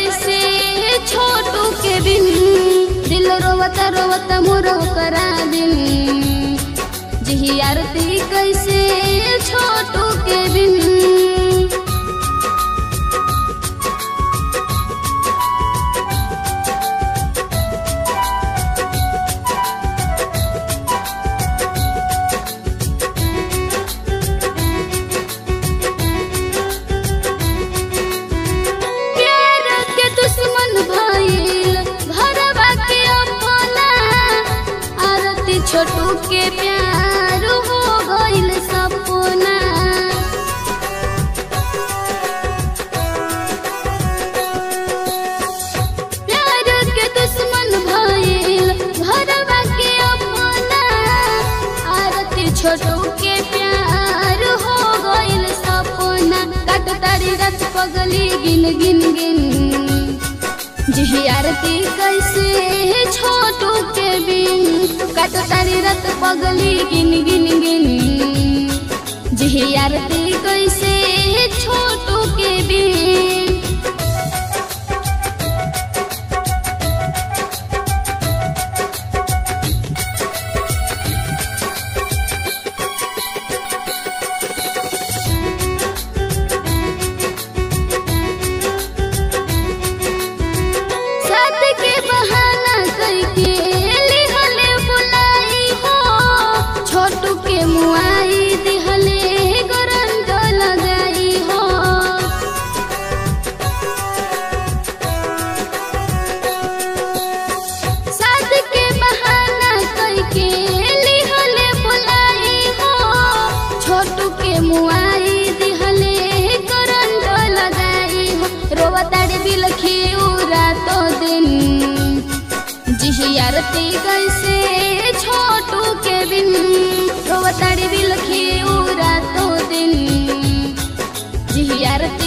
कैसे छोटू के बिन दिल रोवता रोवता मोरो करा दिन जिही आरती कैसे छोटू के बिन प्यार के दुश्मन भइल घरवा के अपना आरती छोटू के प्यार हो गइल सपना प्यार के दुश्मन भइल घरवा के अपना आरती छोटू के प्यार हो गइल सपना काट तारी रत पगली गिन गिन गिन जिही आरती कैसे छोटू के बिन काट तारी रत पगली गिन गिन गिन जिही आरती कैसे छोटू के बिन साथ के बहाना करके लिहले बुलाई हो छोटू के मुआई दिहले गरंज लगाई हो साथ के बहाना करके लिहले बुलाई हो छोटू के मुआई दिहले करंट लगाई हो रोवताड़ी बिलखी उरा तो दिन जिही आरती कैसे छोटू के बिन रोवताड़ी बिलखी उरा तो दिन जिही आरती